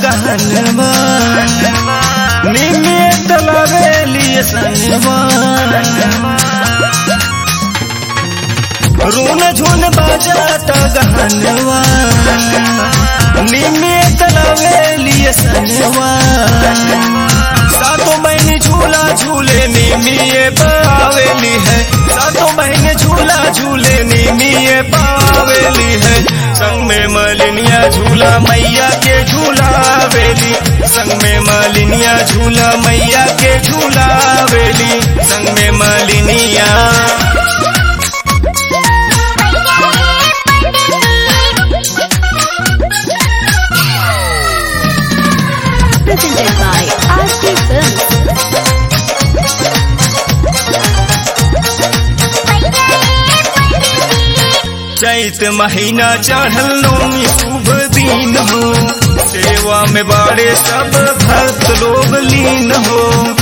गहनवा निमिये तलावेली संगवा रून झून बाजाता गहनवा निमिये तलावेली संगवा सातों बहन झूला झूले निमिये पावेली है सातों बहन झूला झूले निमिये पावेली है संग में मलिनिया झूला मैया के झूला वेली संग में मलिनिया झूला मैया के झूला वेली संग में मलिनिया Presented by RC Films. चैत महीना चढ़ल नौमी शुभ दिन हो सेवा में बाड़े सब भक्त लोग लीन हो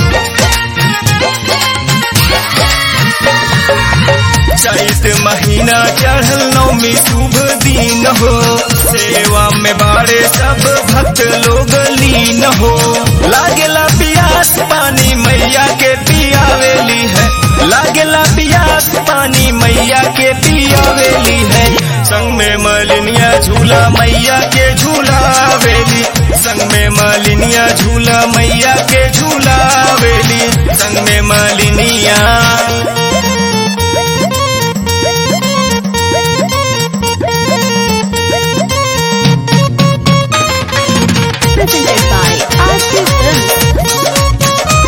चैत महीना चढ़ल नौमी शुभ दिन हो सेवा में बाड़े सब भक्त लोग लीन हो लागेला पियास पानी मैया के पियावेली है लागेला पियास पानी मैया के पियावेली है संग में मलिनिया झूला मैया के झूला वेली संग में मलिनिया झूला मैया के झूला वेली संग में मलिनिया Presented by RC Films.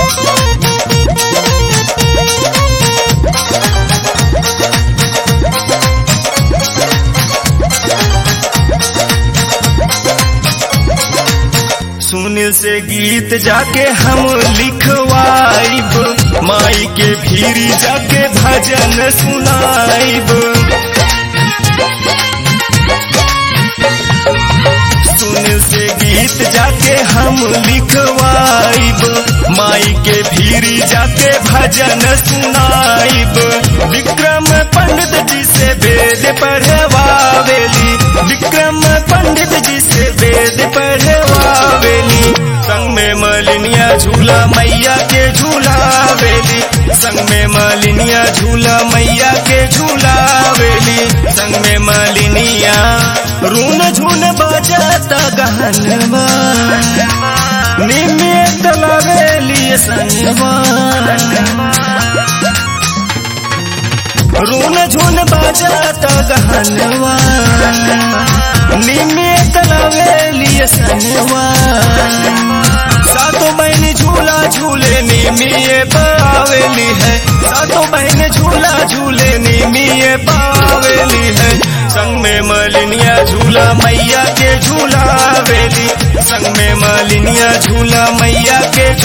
Sunil से गीत जाके हम लिखवाइब माई के भीरी जाके भजन सुनाइब सुनील से गीत जाके हम लिखवाइब माई के भीरी जाके भजन सुनाइब विक्रम पंडित जी से वेद पढ़वावेली विक्रम पंडित जी से वेद पढ़वावेली संग में मलिनिया झूला मैया के झूला वेली संग में मलिनिया झूला मैया के झूला वेली संग में मलिनिया रून झून बजाता गहनवा निमिये तलावेली संगवा रून झून बजाता गहनवा निमिये तलावेली संगवा सातों बहन झूला झूले निमिये पावेली है सातों बहन झूला झूले निमिये पावेली है संग में मलिनिया झूला मैया के झूला वेली संग में मलिनिया झूला मैया के